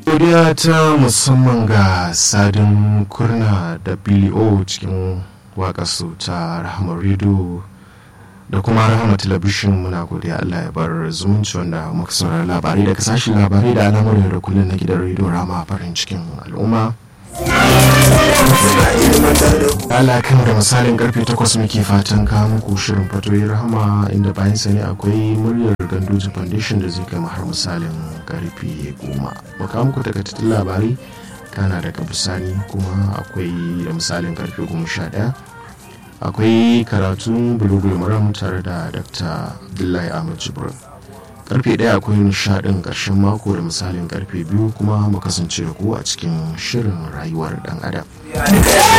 godiya ta musamman ga sadin kurna da billy o cikin waƙarsu ta rahama rido da kuma rahama talabishin muna godiya allah ya bar zumunci wanda muka saurari labarai daga sashen labarai da al'amuran da kullum na gidan rediyo rama farin cikin al'umma Allah kan da misalin karfe 8 muke fatan kawo muku shirin fatoyi rahama inda bayan sani akwai muryar gandoji foundation da zai kama har misalin karfe 10 mu kawo muku takaitattun labarai kana daga bisani kuma akwai da misalin karfe 11 akwai karatun bulugul maram tare da dr abdullahi ahmad jibrin karfe ɗaya akwai nishadin ƙarshen mako da misalin karfe biyu kuma mu kasance da ku a cikin shirin rayuwar ɗan adam